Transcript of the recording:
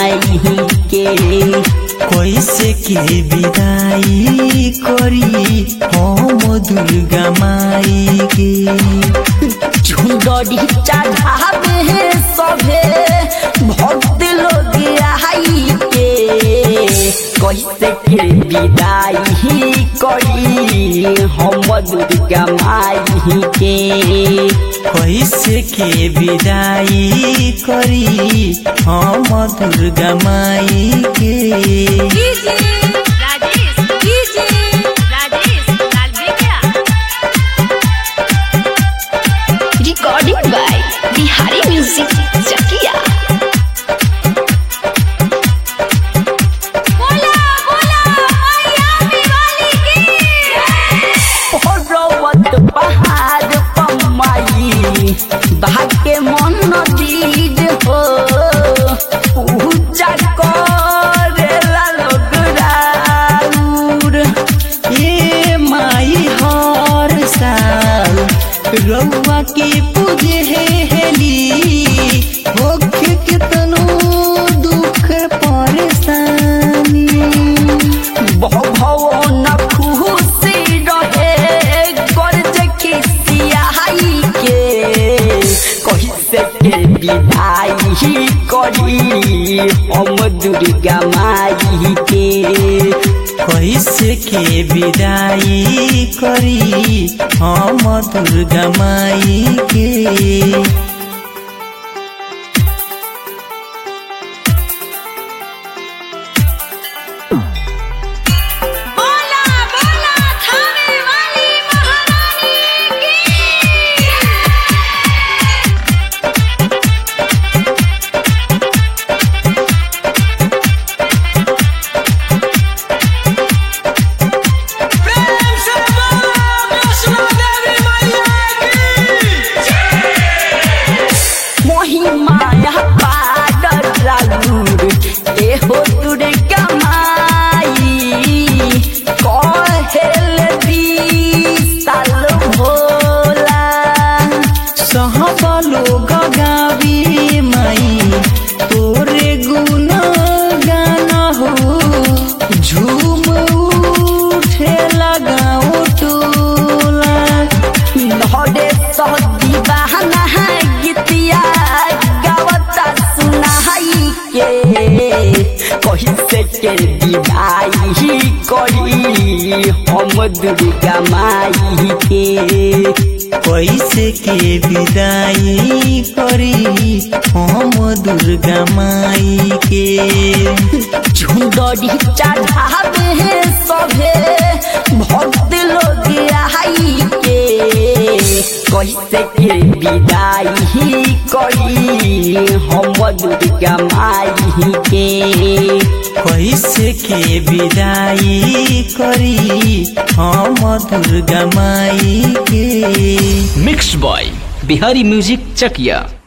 माई के कैसे के विदाई करी हम दुर्गा माई के झुंडरी चढ़ावे सभे भक्त लोग आई के कैसे के विदाई करी हम दुर्गा माई के कैसे के विदाई करी हम दुर्गा माई के DJ Rajesh DJ Rajesh Lalbegiya recording by Bihari Music Chakia. बोला बोला मैया दिवाली की पर्वत पहाड़ पमाई भाग्य मन दीद हो पूजा करेला लोग राउर ये माई हर साल रउआ के पूजे हेली होखे कितनो दुख परेशानी भवन खुशी रहे कर्ज खिसियाई के कैसे के विदाई करी हम दुर्गा माई के कैसे के विदाई करी हम दुर्गा माई के बोला बोला थाने वाली महारानी की महिमा पार राउर एहो दुर्गा माई कहेल साल भोला सहब लोग गावी माई तोरे गुण गाना हो झूम उठे लगाओ टोला नहरे सहदी बहाना गीतिया गावता सुनाई के कैसे के विदाई करी हम दुर्गा माई के कैसे के विदाई करी हम दुर्गा माई के झुंडरी चढ़ावे सभे भक्त लोग आई के कैसे के विदाई करी हम दुर्गा माई के कैसे के विदाई करी हम दुर्गा माई के mix by Bihari music Chakiya